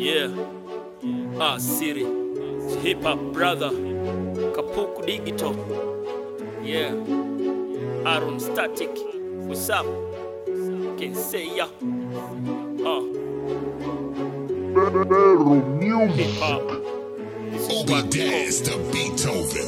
Yeah. Ah, Siri. Hip Hop Brother. Kapuku Digital. Yeah. Aaron Static. What's up? Can say ya. Uh. Hip Hop. Obadiah to Beethoven.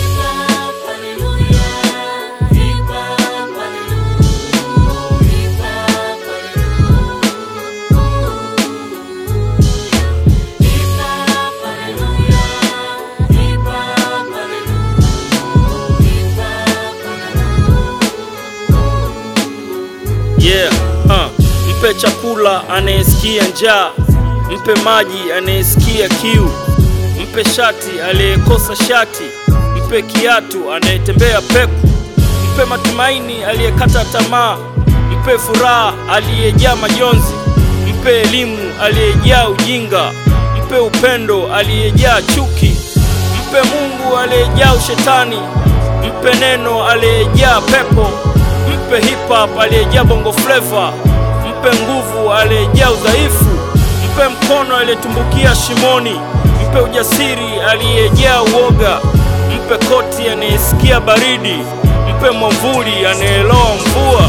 Yeah, uh, mpe chakula anayesikia njaa, mpe maji anayesikia kiu, mpe shati aliyekosa shati, mpe kiatu anayetembea peku, mpe matumaini aliyekata tamaa, mpe furaha aliyejaa majonzi, mpe elimu aliyejaa ujinga, mpe upendo aliyejaa chuki, mpe Mungu aliyejaa ushetani, mpe neno aliyejaa pepo, mpe hip hop aliyejaa bongo flava, mpe nguvu aliyejaa udhaifu, mpe mkono aliyetumbukia shimoni, mpe ujasiri aliyejaa uoga, mpe koti anayesikia baridi, mpe mwamvuli anayeloa mvua.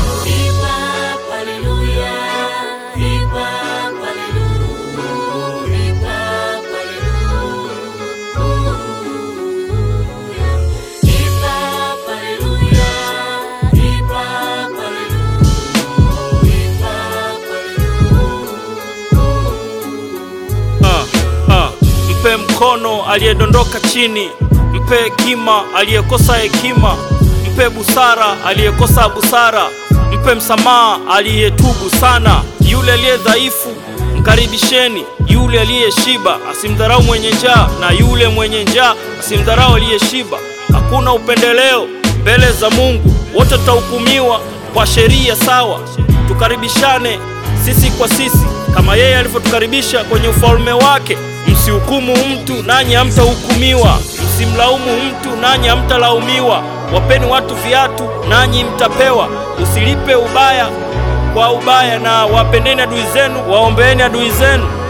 Ah, ah. Mpe mkono aliyedondoka chini, mpe hekima aliyekosa hekima, mpe busara aliyekosa busara, mpe msamaha aliyetubu sana. Yule aliye dhaifu mkaribisheni, yule aliyeshiba asimdharau mwenye njaa, na yule mwenye njaa asimdharau aliyeshiba. Hakuna upendeleo mbele za Mungu, wote tutahukumiwa kwa sheria sawa. Tukaribishane sisi kwa sisi kama yeye alivyotukaribisha kwenye ufalme wake. Msihukumu mtu nanyi hamtahukumiwa, msimlaumu mtu nanyi hamtalaumiwa. Wapeni watu viatu nanyi mtapewa, usilipe ubaya kwa ubaya, na wapendeni adui zenu, waombeeni adui zenu.